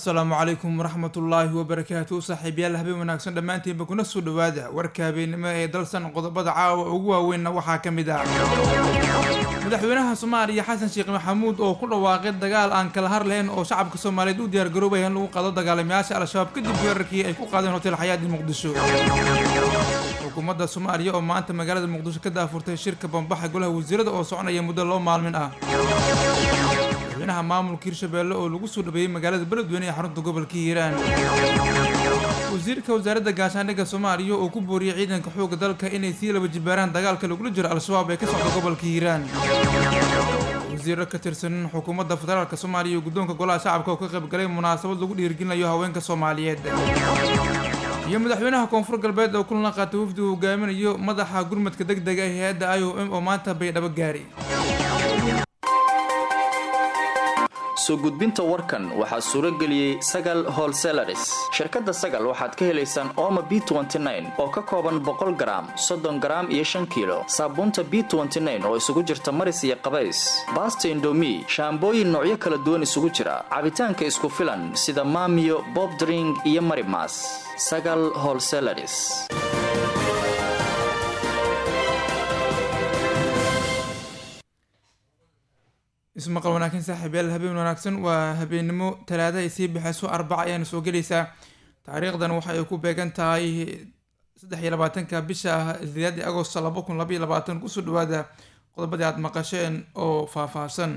asalaamu calaykum waraxmatullaahi wabarakaatu saaxiibyaal habeen wanaagsan dhammaantiinba kuna soo dhowaada warka habeennimo ee dalsan qodobada caawa ugu waaweynna waxaa ka mid ah madaxweynaha soomaaliya xasan sheekh maxamuud oo ku dhawaaqay dagaal aan kala har lahayn oo shacabka soomaaliyeed u diyaargaroobaya in lagu qaado dagaalamayaasha al-shabaab kadib weerarkii ay ku qaadeen hotel xayaadi muqdisho xukuumadda soomaaliya oo maanta magaalada muqdisho ka daafurtay shirka bambaxa golaha wasiirada oo soconaya muddo loo maalmin ah madaxweynaha maamulka hirshabeelle oo lagu soo dhabeeyey magaalada beledweyne ee xarunta gobolka hiiraan wasiirka wasaaradda gaashaandhigga soomaaliya oo ku booriyey ciidanka xoogga dalka inay sii laba jibaaraan dagaalka lagula jiro al-shabaab ee ka socda gobolka hiiraan wasiiro ka tirsan xukuumadda federaalk soomaaliya iyo guddoonka golaha shacabka oo ka qaybgalay munaasabad lagu dhiirgelinayo haweenka soomaaliyeed iyo madaxweynaha koonfur galbeed oo kulan la qaatay wafdi uu hogaaminayo madaxa gurmadka deg dega ee hay-adda i o m oo maanta baydhabo gaari soo gudbinta warkan waxaa suuro geliyey sagal holselaris shirkadda sagal waxaad ka helaysaan ooma b oo ka kooban boqol garaam soddon garaam iyo shan kiilo saabuunta b oo isugu jirta maris iyo qabays baasta indomi shaambooyin noocyo kala duwan isugu jira cabitaanka isku filan sida maamiyo bobdring iyo marimas sagal holselaris ismaqal wanaagsan saaxiibyaal habeen wanaagsan waa habeennimo talaada ay sii baxayso arbaca ayaana soo gelaysaa taariikhdan waxa ay ku beegan tahay saddex iyo labaatanka bisha sideedii agost laba kun labaiyo labaatan kusoo dhawaada qodobadii aada maqasheen oo faahfaahsan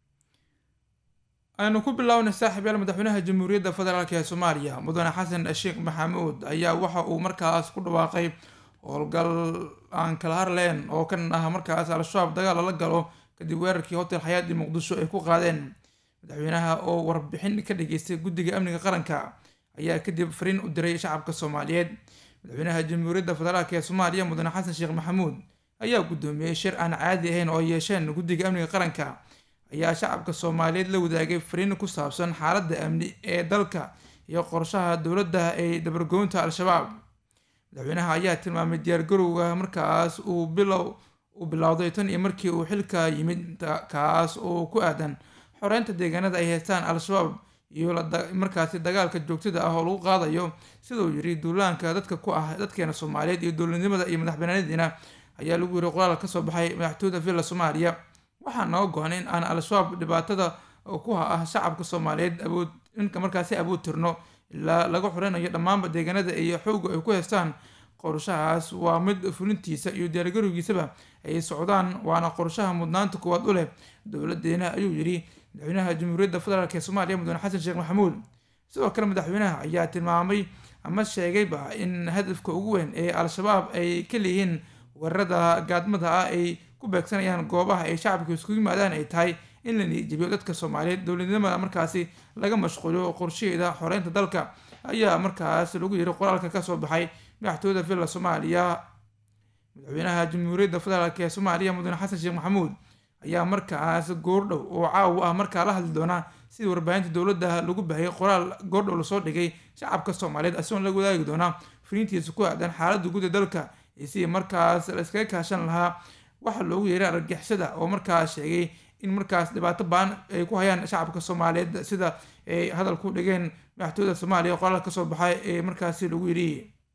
aynu ku bilownay saaxiibyaal madaxweynaha jamhuuriyadda federaalk ee soomaaliya mudane xasan sheekh maxamuud ayaa waxa uu markaas ku dhawaaqay howlgal aan kala harleen oo kan ah markaas al-shabaab dagaal lala galo kadib weerarkii hotel xayaadi muqdisho ay ku qaadeen madaxweynaha oo warbixin ka dhageystay guddiga amniga qaranka ayaa kadib fariin u diray shacabka soomaaliyeed madaxweynaha jamhuuriyadda federaalk ee soomaaliya mudane xasan sheekh maxamuud ayaa guddoomiyey shir aan caadi ahayn oo yeesheen guddiga amniga qaranka ayaa shacabka soomaaliyeed la wadaagay fariin ku saabsan xaaladda amni ee dalka iyo qorshaha dowladda ee dabargoynta al-shabaab madaxweynaha ayaa tilmaamay diyaargarowga markaas uu bilow uu bilowday tan iyo markii uu xilka yimid kaas oo ku aadan xoreynta deegaanada ay haystaan al-shabaab iyo markaasi dagaalka joogtada ah oo lagu qaadayo siduu yiri duulaanka dadka ku ah dadkeena soomaaliyeed iyo dowladnimada iyo madaxbanaanadiina ayaa lagu yiri qoraal kasoo baxay madaxtooyda villa soomaaliya waxaa noo go-an in aan al-shabaab dhibaatada ku ah shacabka soomaaliyeed awood inka markaasi awood tirno ilaa laga xoreynayo dhammaanba deegaanada iyo xooga ay ku haystaan qorshahaas waa mid fulintiisa iyo diyaargarowgiisaba ay socdaan waana qorshaha mudnaanta koowaad u leh dowladeena ayuu yidhi madaxweynaha jamhuuriyadda federaalk ee soomaaliya mudane xasan sheekh maxamuud sidoo kale madaxweynaha ayaa tilmaamay ama sheegayba in hadafka ugu weyn ee al-shabaab ay ka leeyihiin weerarada gaadmada ah ay ku beegsanayaan goobaha ay shacabka iskugu yimaadaan ay tahay in la niijibiyo dadka soomaaliyeed dowladnimada markaasi laga mashquuliyo qorshaheeda xoreynta dalka ayaa markaas lagu yiri qoraalka kasoo baxay madaxtooyda villa soomaaliya madaxweynaha jamhuuriyadda federaalk ee soomaaliya mudane xasan sheekh maxamuud ayaa markaas goordhow oo caawa ah markaa la hadli doonaa sidii warbaahinta dowladda lagu bahayay qoraal goordhow lasoo dhigay shacabka soomaaliyeed asigoon laga wadaagi doonaa fariintiisa ku aadan xaaladda guud ee dalka iyo sidii markaas la iskaga kaashan lahaa waxaa loogu yeeray argagixisada oo markaas sheegay in markaas dhibaato baan ay ku hayaan shacabka soomaaliyeed sida ay hadal ku dhigeen madaxtooyda soomaaliya qoraal kasoo baxay ee markaasi lagu yidhi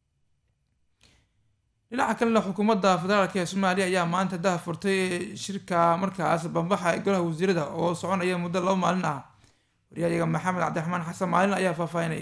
dhinaca kalena xukuumadda federaalk ee soomaaliya ayaa maanta daha furtay shirka markaas bambaxa ee golaha wasiirada oo soconaya muddo laba maalin ah waryahayaga maxamed cabdiraxmaan xasan maalin ayaa faahfaahinayay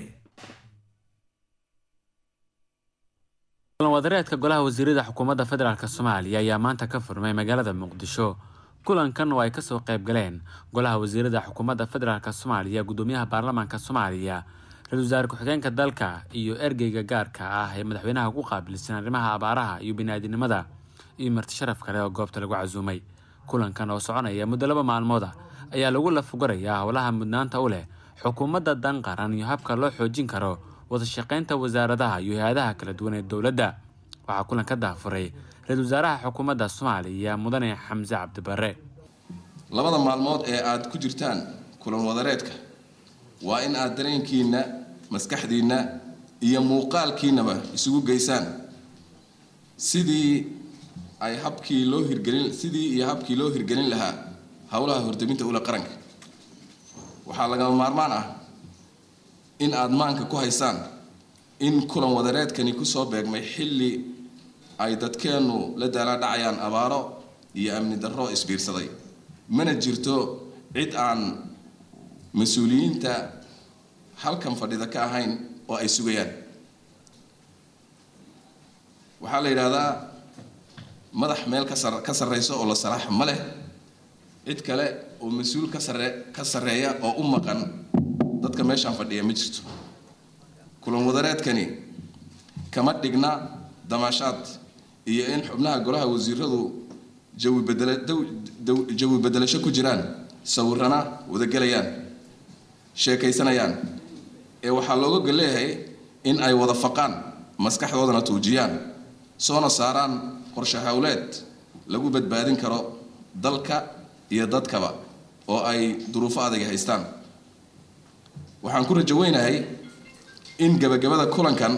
wadareedka golaha wasiirada xukuumadda federaalk soomaaliya ayaa maanta ka furmay magaalada muqdisho kulankan oo ay kasoo qayb galeen golaha wasiirada xukuumadda federaalk soomaaliya guddoomiyaha baarlamaanka soomaaliya ra-isul wasaare ku-xigeenka dalka iyo ergeyga gaarka ah ee madaxweynaha ku qaabilsan arrimaha abaaraha iyo biniaadinimada iyo marti sharaf kale oo goobta lagu casuumay kulankan oo soconaya muddo laba maalmooda ayaa lagu lafugarayaa howlaha mudnaanta u leh xukuumadda dan qaran iyo habka loo xoojin karo wadashaqeynta wasaaradaha iyo hay-adaha kala duwan ee dowladda waxaa kulan ka daafuray ra-isul wasaaraha xukuumadda soomaaliya mudane xamse cabdibare labada maalmood ee aada ku jirtaan kulan wadareedka waa in aada dareenkiinna maskaxdiinna iyo muuqaalkiinnaba isugu geysaan sidii ay habkii loo hirgelin sidii iyo habkii loo hirgelin lahaa howlaha hordaminta ula qaranka waxaa lagama maarmaan ah in aada maanka ku haysaan in kulan wadareedkani kusoo beegmay xilli ay dadkeennu la daalaadhacayaan abaaro iyo amni darro isbiirsaday mana jirto cid aan mas-uuliyiinta halkan fadhida ka ahayn oo ay sugayaan waxaa la yidhaahdaa madax meel ka sar ka sarreyso oo la salaax ma leh cid kale oo mas-uul ka sarre ka sarreeya oo u maqan dadka meeshaan fadhiya ma jirto kulan wadareedkani kama dhigna damaashaad iyo in xubnaha golaha wasiiradu jawi bedela jawi bedelasho ku jiraan sawirana wadagelayaan sheekaysanayaan ee waxaa looga gol leeyahay in ay wada faqaan maskaxdoodana tuujiyaan soona saaraan qorshe howleed lagu badbaadin karo dalka iyo dadkaba oo ay duruufo adag haystaan waxaan ku rajo weynahay in gabagabada kulankan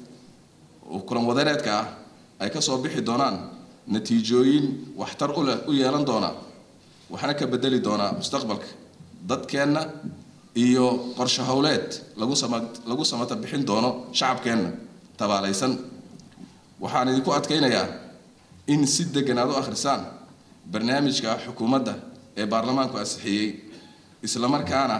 oo kulan wadareedka ah ay ka soo bixi doonaan natiijooyin waxtar u leh u yeelan doona waxna ka bedeli doonaa mustaqbalka dadkeenna iyo qorshe howleed lagu sama lagu samata bixin doono shacabkeenna tabaalaysan waxaan idinku adkaynayaa in si degan aad u akhrisaan barnaamijka xukuumadda ee baarlamaanku ansixiyey islamarkaana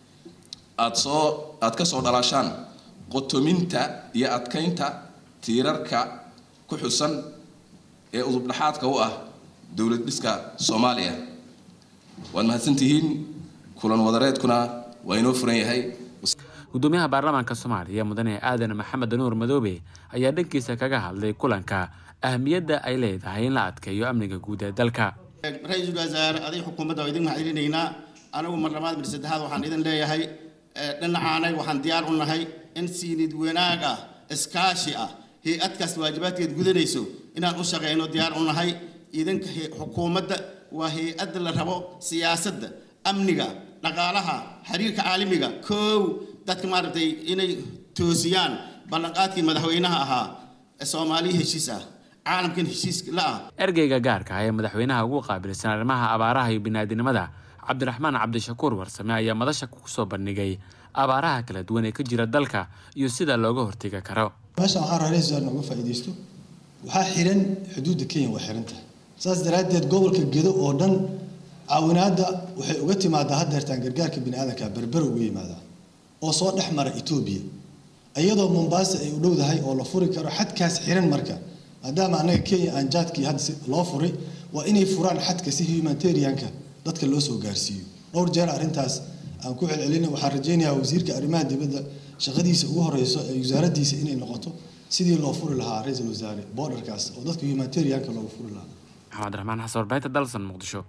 aad soo aad ka soo dhalaashaan qotominta iyo adkaynta tiirarka ku xusan ee udubdhaxaadka u ah dowlad dhiska soomaaliya waad mahadsantihiin kulan wadareedkuna waa inoo furan yahay gudoomiyaha baarlamaanka soomaaliya mudane aadan maxamed nuur madoobe ayaa dhankiisa kaga hadlay kulanka ahmiyadda ay leedahay in la adkeeyo amniga guud ee dalka ra-iisul wasaare aday xukuumadda waa idin mahadcelinaynaa anagu mar labaad mar saddexaad waxaan idin leeyahay dhinacaanay waxaan diyaar u nahay in siinid wanaag ah iskaashi ah hay-adkaas waajibaadkeed gudanayso inaan u shaqeyno diyaar u nahay idinka xukuumadda waa hay-adda la rabo siyaasadda amniga dhaqaalaha xiriirka caalamiga koow dadka maaragtay inay toosiyaan ballanqaadkii madaxweynaha ahaa ee soomaaliya heshiis ah caalamkan heshiis la ah ergeyga gaarka ah ee madaxweynaha ugu qaabilsan arrimaha abaaraha iyo biniaadinimada cabdiraxmaan cabdishakuur warsame ayaa madasha kusoo bandhigay abaaraha kala duwan ee ka jira dalka iyo sida looga hortegi karo meeshan waxaa raaraysa nooga faa'iidaysto waxaa xiran xuduudda kenya waa xiran tahay saas daraaddeed gobolka gedo oo dhan caawinaadda waxay uga timaadaa haddeertaan gargaarka bini aadanka berbera uga yimaadaa oo soo dhex mara etoobiya iyadoo mombaasa ay u dhowdahay oo la furi karo xadkaas xiran marka maadaama annaga kenya aan jaadkii hadda loo furay waa inay furaan xadka si humanitarianka dadka loo soo gaarsiiyo dhowr jeer arrintaas aan ku celcelina waxaan rajaynayaa wasiirka arrimaha dibadda shaqadiisa ugu horeyso ee wasaaraddiisa inay noqoto sidii loo furi lahaa ra-iisul wasaare borderkaas oo dadka humanitarianka loogu furi lahaa maxamed raxmaan xasan warbaahinta dalsan muqdisho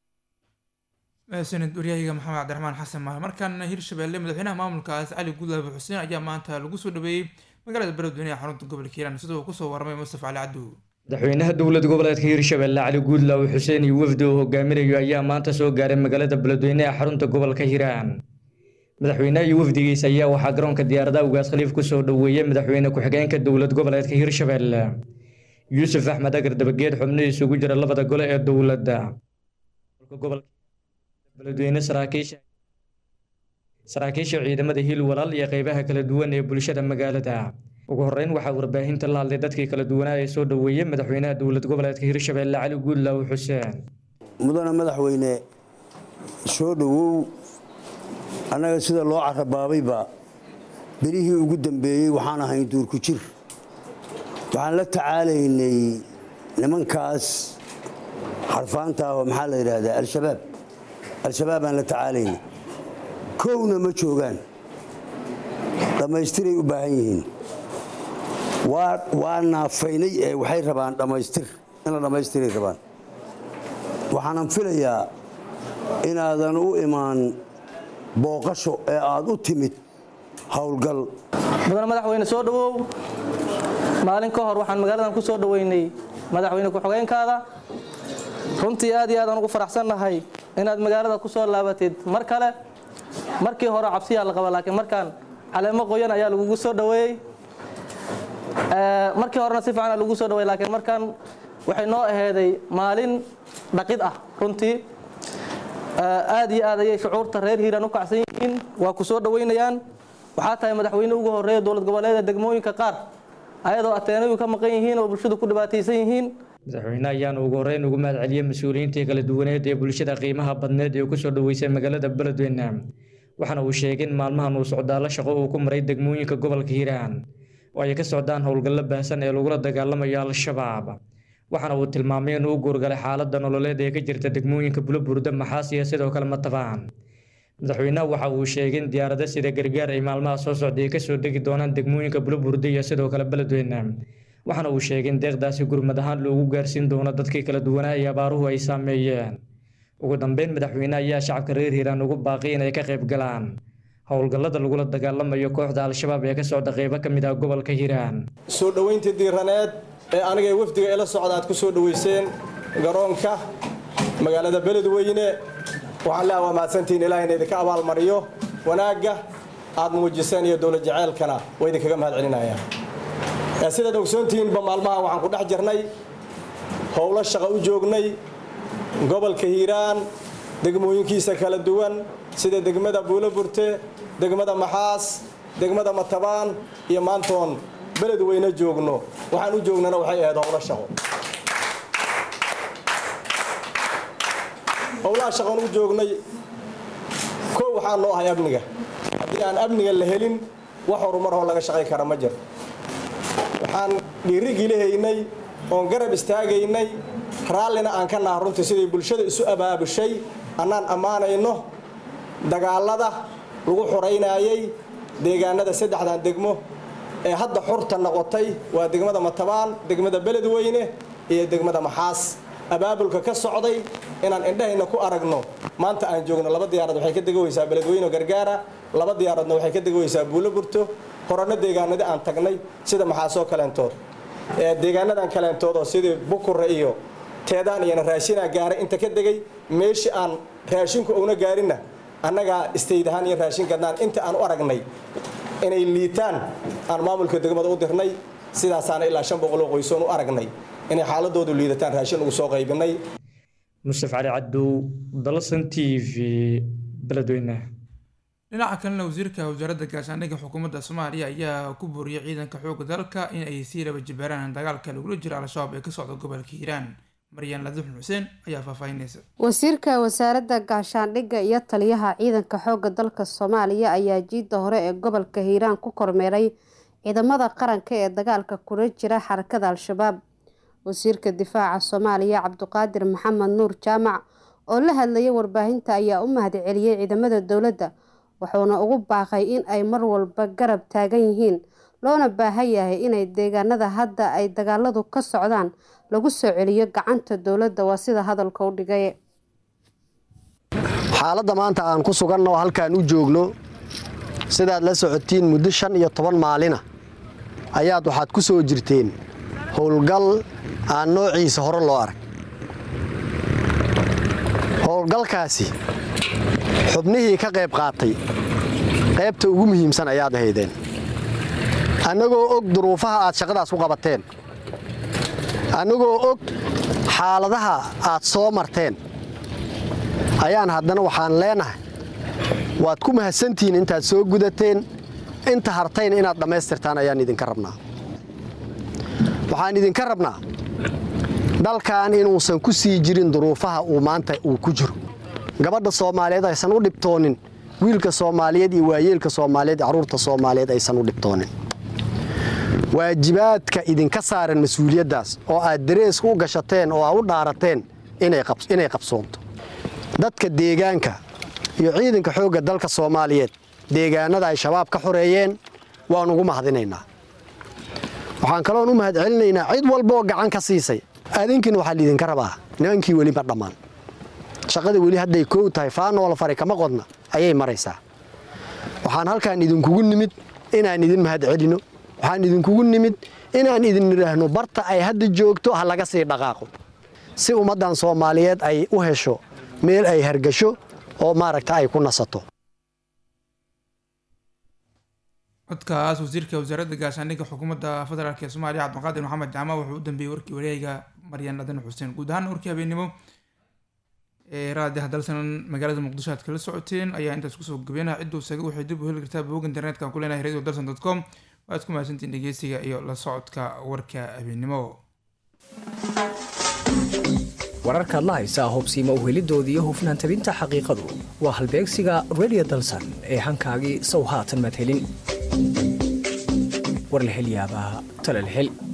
sanad waryahayga maxamed cabdiraxmaan xasan maal markaana hirshabelle madaxweynaha maamulkaas cali gudlaabe xuseen ayaa maanta lagu soo dhaweeyey magaalada beledweyne ee xarunta gobolka hiiraan sida uu kusoo warramay mustafa cali cabdu madaxweynaha dowlad goboleedka hiirshabelle cali guudlaawe xuseen iyo wafdi uu hogaaminayo ayaa maanta soo gaaray magaalada beledweyne ee xarunta gobolka hiiraan madaxweynaha iyo wafdigiisa ayaa waxaa garoonka diyaaradaha ugaas khaliif kusoo dhoweeyey madaxweyne ku-xigeenka dowlad goboleedka hiirshabelle yuusuf axmed agar dabageed xubnihiisa ugu jira labada gole ee dowladda beledweyne saraakiisha saraakiisha ciidamada hiil walaal iyo qeybaha kala duwan ee bulshada magaalada ugu horeyn waxaa warbaahinta la hadlay dadkii kala duwanaa ee soo dhoweeyey madaxweynaha dowlad goboleedka hiirshabelle cali guudlaawe xuseen mudane madaxweyne soo dhowow annaga sida loo carabaabayba berihii ugu dambeeyey waxaan ahayn duurku jir waxaan la tacaalaynay nimankaas xarfaanta ah oo maxaa la yidhaahdaa al-shabaab al-shabaab aan la tacaalaynay kowna ma joogaan dhammaystiray u baahan yihiin waa naafaynay ee waxay rabaan dhammaystir in la dhammaystiray rabaan waxaanan filayaa inaadan u imaan booqasho ee aad u timid howlgal mudane madaxweyne soo dhowow maalin ka hor waxaan magaaladan ku soo dhoweynay madaxweyne ku-xigeenkaada runtii aad iyo aadaan ugu faraxsannahay inaad magaalada ku soo laabatid mar kale markii hore cabsiyaa la qaba laakiin markaan caleemo qoyan ayaa lagugu soo dhoweeyey markii horena si fiican lagu soo dhaweey laakiin markaan waxay noo aheeday maalin dhaqid ah runtii aad iyo aad ayay shucuurta reer hiiraan u kacsan yihiin waa ku soo dhoweynayaan waxaa tahay madaxweyne ugu horeeya dowlad goboleeda degmooyinka qaar ayadoo ateenayu ka maqan yihiin oo bulshadu ku dhibaataysan yihiin madaxweyne ayaana ugu horeyn ugu mahad celiyey mas-uuliyiintii kala duwaneed ee bulshada qiimaha badneed ee kusoo dhaweysay magaalada beledweyne waxaana uu sheegay in maalmahan uu socdaalo shaqo uu ku maray degmooyinka gobolka hiiraan oo ay ka socdaan howlgallo baahsan ee lagula dagaalamayo al-shabaab waxaana uu tilmaamay inuu u guurgalay xaaladda nololeed ee ka jirta degmooyinka buloburda maxaas iyo sidoo kale matabaan madaxweynaha waxa uu sheegay in diyaarado sida gargaar ay maalmaha soo socday ay kasoo degi doonaan degmooyinka buloburda iyo sidoo kale beledweyne waxaana uu sheegay in deeqdaasi gurmad ahaan loogu gaarsiin doono dadkii kala duwanaa ee abaaruhu ay saameeyeen ugu dambeyn madaxweyne ayaa shacabka reer hiiraan ugu baaqay inay ka qayb galaan howlgallada lagula dagaalamayo kooxda al-shabaab ee ka socda qeybo ka mid ah gobolka hiiraan soo dhoweyntii diiraneed ee aniga ee wafdiga ila socda aad ku soo dhoweyseen garoonka magaalada beledweyne waxaan leeha waa mahadsantihiin ilaahayna idinka abaalmariyo wanaagga aad muujiseen iyo dowlad jaceylkana waa idinkaga mahad celinaya sidaad ogsoontihiinba maalmahan waxaan ku dhex jirnay howlo shaqo u joognay gobolka hiiraan degmooyinkiisa kala duwan sida degmada buuloburte degmada maxaas degmada matabaan iyo maantoon beledweyne joogno waxaan u joognana waxay ahayd howlo shaqo howlaha shaqoon u joognay koo waxaa noo ahay amniga haddii aan amniga la helin wax horumaroo laga shaqayn kara ma jiro waxaan dhiirigilahaynay oon garab istaagaynay raallina aan ka naha runtii siday bulshada isu abaabushay annaan ammaanayno dagaalada lagu xuraynaayay deegaanada saddexdan degmo ee hadda xurta noqotay waa degmada matabaan degmada beledweyne iyo degmada maxaas abaabulka ka socday inaan indhahayna ku aragno maanta aan joogno laba diyaarad waxay ka degaweysaa beledweyne gargaara laba diyaaradna waxay ka degaweysaa buulo burto horano deegaanadi aan tagnay sida maxaasoo kaleentood deegaanadan kaleentood oo sidii bukure iyo teedaan iyona raashinaa gaaray inta ka degay meeshii aan raashinku una gaarinna annagaa istayd ahaan iyo raashin gadnaan inta aan u aragnay inay liitaan aan maamulka degmada u dirnay sidaasaana ilaa shan boqol oo qoysoon u aragnay inay xaaladoodu liidataan raashin ugu soo qaybinay mustaf cali cabdow dalsan t v beledweyne dhinaca kalena wasiirka wasaaradda gaashaandhigga xukuumadda soomaaliya ayaa ku booriyay ciidanka xoogga dalka in ay sii laba jibaaraan dagaalka lagula jiro al-shabaab ee ka socda gobolka hiiraan maryan ladixun xuseen ayaa faahfaahinaysa wasiirka wasaaradda gaashaandhigga iyo taliyaha ciidanka xoogga dalka soomaaliya ayaa jiidda hore ee gobolka hiiraan ku kormeeray ciidamada qaranka ee dagaalka kula jira xarakada al-shabaab wasiirka difaaca soomaaliya cabduqaadir maxamed nuur jaamac oo la hadlayay warbaahinta ayaa u mahad celiyey ciidamada dowladda wuxuuna ugu baaqay in ay mar walba garab taagan yihiin loona baahan yahay inay deegaanada hadda ay dagaaladu ka socdaan lagu soo celiyo gacanta dowladda waa sida hadalka u dhigay xaaladda maanta aan ku suganno oo halkaan u joogno sidaad la socotiin muddo shan iyo toban maalina ayaad waxaad ku soo jirteen howlgal aan noociisa hore loo arag howlgalkaasi xubnihii ka qayb qaatay qaybta ugu muhiimsan ayaad ahaydeen annagoo og duruufaha aad shaqadaas u qabateen annagoo og xaaladaha aad soo marteen ayaan haddana waxaan leenahay waad ku mahadsantihiin intaad soo gudateen inta hartayna inaad dhammaystirtaan ayaan idinka rabnaa waxaan idinka rabnaa dalkan inuusan ku sii jirin duruufaha uu maanta uu ku jiro gabadha soomaaliyeed aysan u dhibtoonin wiilka soomaaliyeed iyo waayeelka soomaaliyeed carruurta soomaaliyeed aysan u dhibtoonin waajibaadka idinka saaran mas-uuliyaddaas oo aad dareeska u gashateen oo aad u dhaarateen inay qabsoonto dadka deegaanka iyo ciidanka xoogga dalka soomaaliyeed deegaanada ay shabaab ka xoreeyeen waan ugu mahadinaynaa waxaan kaloon u mahad celinaynaa cid walba oo gacan ka siisay adinkiina waxaa liidinka rabaa nimankii weli ma dhammaan shaqada weli hadday koow tahay faanoola fari kama qodna ayay maraysaa waxaan halkaan idinkugu nimid inaan idin mahad celino waxaan idinkugu nimid inaan idin idhaahno barta ay hadda joogto ha laga sii dhaqaaqo si ummaddan soomaaliyeed ay u hesho meel ay hargasho oo maaragta ay ku nasato codkaas wasiirka wasaaradda gaashaandhigga xukuumadda federaalk ee soomaaliya cabdiqaadir maxamed jaamac wuxuu u dambeeyey warkii wareega maryan ladan xuseen guud ahaan warkii habeennimo ee raadiyaha dalsan magaalada muqdisho aad kala socoteen ayaa intaas kusoo gabeynaya cidduu saga waxay dib u heli kartaa bog internetka aan ku leenahay radio dalsan dot com waad ku mahadsantiin dhegeysiga iyo la socodka warka habeennimo wararkaad la haysaa hubsiima uhelidooda iyo hufnaan tabinta xaqiiqadu waa halbeegsiga radio dalsan ee hankaagii sow haatan madhelin war la hel yaabaa tala la hel